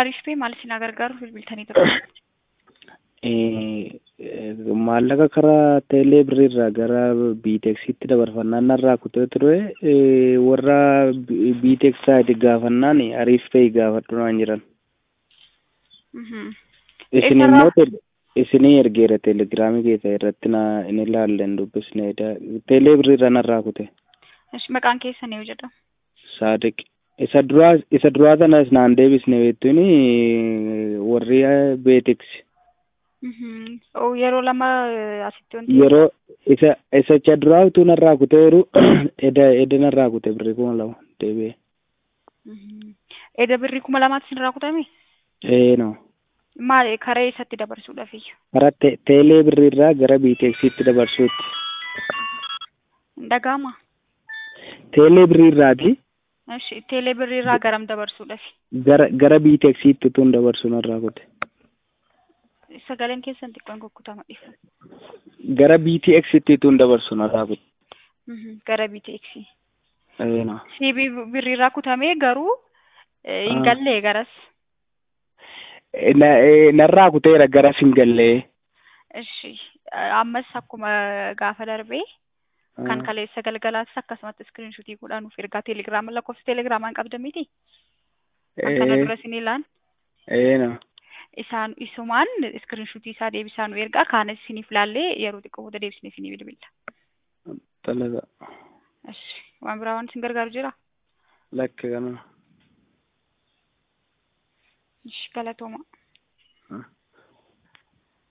Ariif pee maal isin gargaaru bilbiltanii ture? maallaqa karaa teelee birriirraa gara biiteeksitti dabarfannaan narraa kutee ture warra biiteeks saayiti gaafannaan ariif ta'e gaafadhu naan jiran isin immoo isinii ergeera teelegiraamii keessa irratti na in ilaallen dubbisne teelee birriirraa narraa kute Maqaan keessan yoo jedhamu. saadiq isa duraa isa duraa sanas naan deebisne beektuun warri beeteksi Yeroo lama asitti wanti. yeroo isa isa duraa utuu narraa kuteeru eda eda narraa kute birrii kuma lama deebi'e. Eda birrii kuma lamaatti isin irraa kutame? Ee no. Maal karee isatti dabarsuudhaaf iyyu? Karaa teelee birriirraa gara biiteeksiitti dabarsuutti. Dhaga'ama. Teelee birriirraati Ishi teelee birriirraa garam dabarsuudhaaf? gara gara biiteeksiitti utuun dabarsu narraa kute. Sagaleen keessan xiqqoon kukkutama dhifa. Gara biiteeksiitti utuun dabarsu narraa kute. Gara BTX. Ee no. CB birriirraa kutamee garuu hin gallee garas. Narraa kuteera garas hin gallee. Ishi ammas akkuma gaafa darbee kan kaleessa galgalaatis akkasumatti iskiriinshuutii godhaa nuuf ergaa teelegiraama lakkoofsa teelegiraamaan qabda miti. Kan kana dura isin ilaan. Ee no. Isaan isumaan iskiriinshuutii isaa deebisaa nu ergaa kaanas isiniif laallee yeroo xiqqoo booda deebisnee isinii bilbilla. Talaga. Ishi waan biraa waan isin gargaaru jira? Lakka kana. Ishi galatooma.